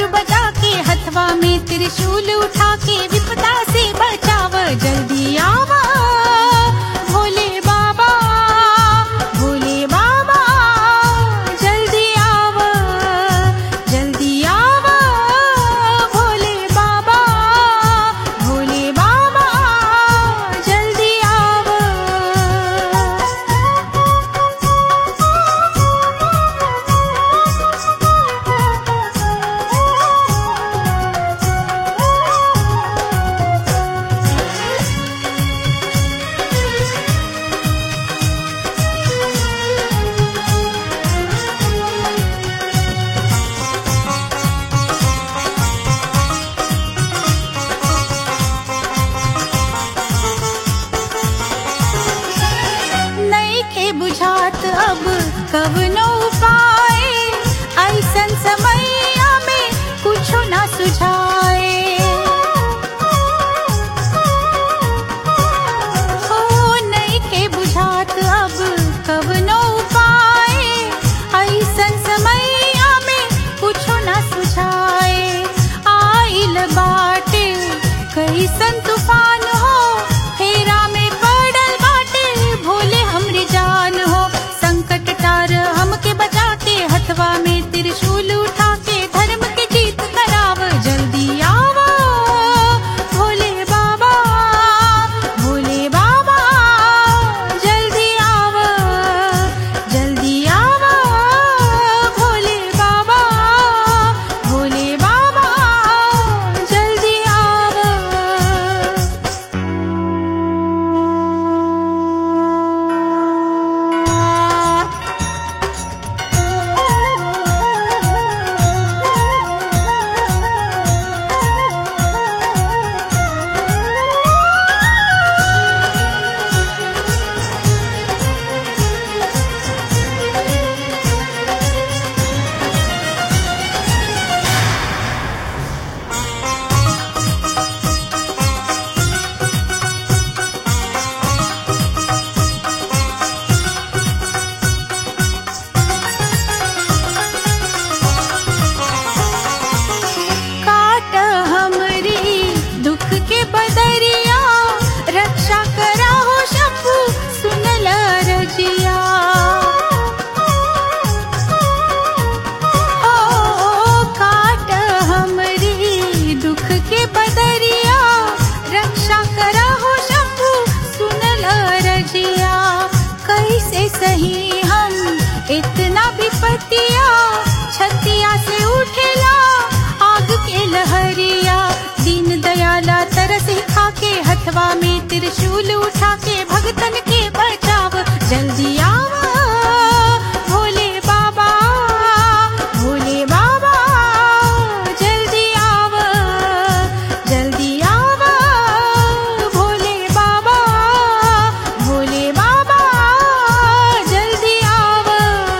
बजा के हथवा में त्रिशूल उठा के विपदा से बचाव जल्दी आवा भोले बाबा भोले बाबा जल्दी आवा जल्दी आवा भोले बाबा भोले बाबा जल्दी आवा नईखे बुझात अब कवनो उपाय ऐसन समैया में कुछो ना सुझाए हो नईखे बुझात अब कवनो उपाय ऐसन समैया में कुछो ना सुझाए आइल बाटे कैसन तूफान हो फेरा में पड़ल बाटे भोले हमरी जान हो संकट टार हमके बचा के हथवा में त्रिशूल उठा के धर्म के जीत कराव जल्दी आवा भोले बाबा भोले बाबा जल्दी आवा जल्दी आवा भोले बाबा भोले बाबा जल्दी आवा काट हमरी दुख के बदरिया रक्षा करा हो शंभु सुनल रजिया ओ काट हमरी दुख के बदरिया रक्षा करा हो शंभु सुनल रजिया कैसे सही हम इतना विपतिया छतिया से उठेला आग के लहरिया दीन दयाला तरस खा के हथवा में त्रिशूल उठा के भगतन के बचाव जल्दी आवा भोले बाबा भोले बाबा जल्दी आवा जल्दी आवा भोले बाबा भोले बाबा जल्दी आवा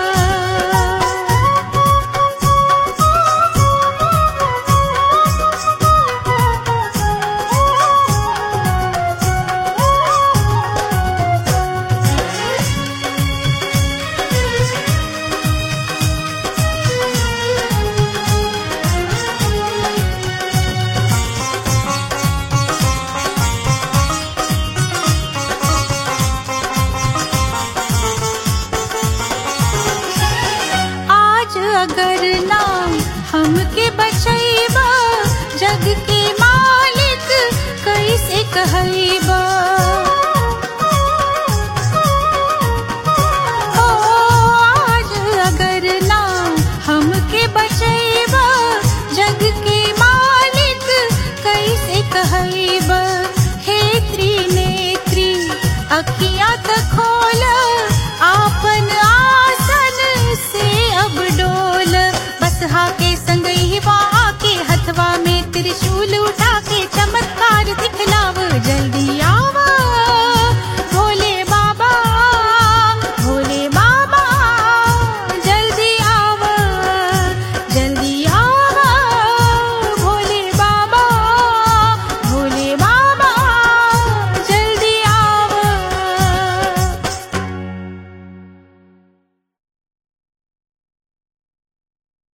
आज अगर नाम हमके बचैबा जग के मालिक कैसे कहैबा ओ आज अगर नाम हमके बचैबा जग के मालिक कैसे कहैबा हे त्रिनेत्री अखि